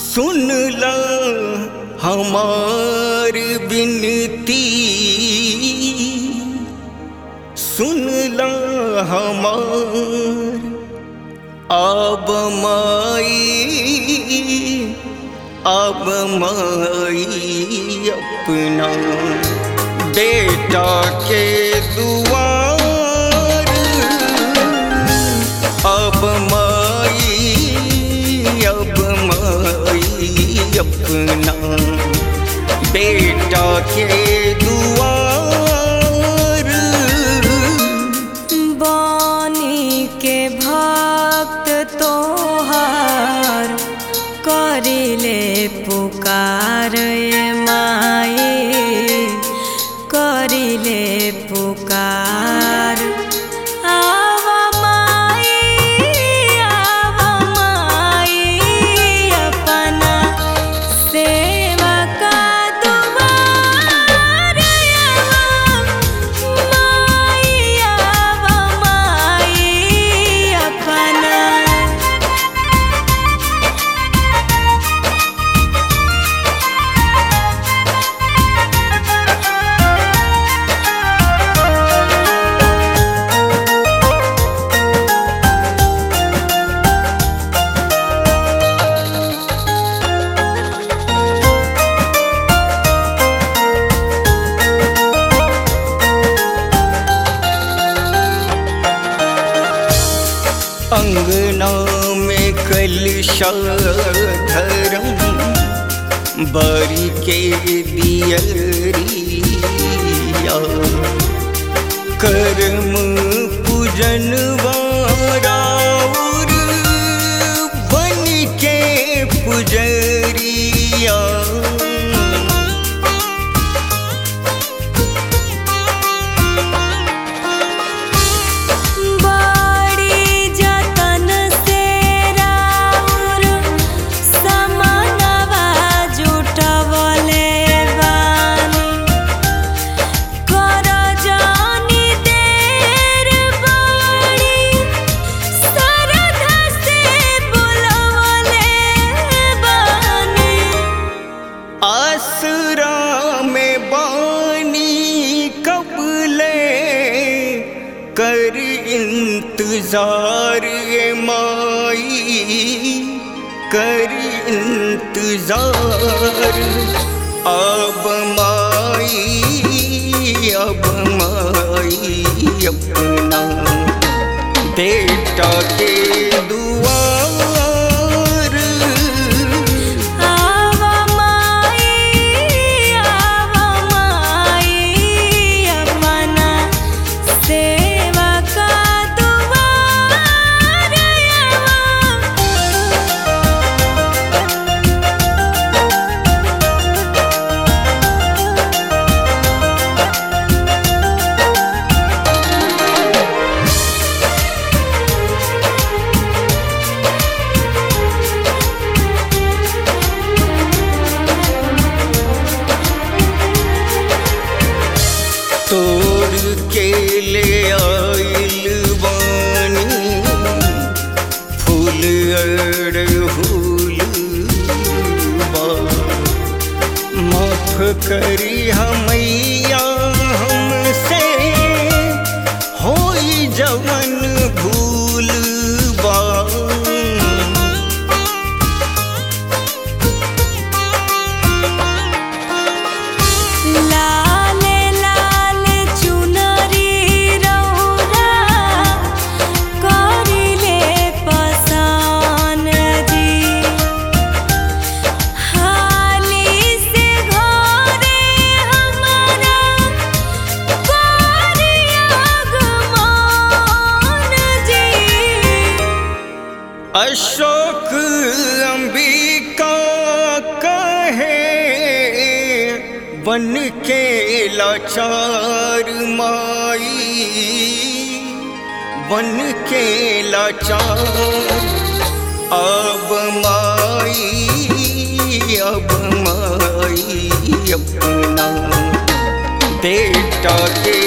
सुन ला हमार बिनती सुन ला हमार अब माई अब माई अपना बेटा के दुआर अब माई अब माई अपना बेटा के दुआर बानी के भक्त तोहार करिले पुकार ये माए करिले पुकार आव माई आव माई अपना सेवा का दुआर माई आव माई अपना अंगना में कलशा धरम बारी के दियरिया कर्म पूजन वाराउर बन के पुजरिया बड़ी जतन से राउर समानवा जुटवले बानी कर जानी देर बड़ी श्रद्धा से बुलवले बानी आसरा में बानी कबले कर इंतजार ये माई कर इंतजार अब माई अब माई अपना बेटा के दुआर आव माई आव माई अपना सेवा का दुआर तोड़ के ले आइल बानी फूल अड़हुल बा माफ करी हमैया हमसे होई जवन भूल बा लाल लाल चुनरी रौरा करिले पसान जी हाली से घरे हमारा करिया गमान जी अशोक अंबिका कहे बन के लाचार माई बन के लाचार अब माई अब माई अपना बेटा के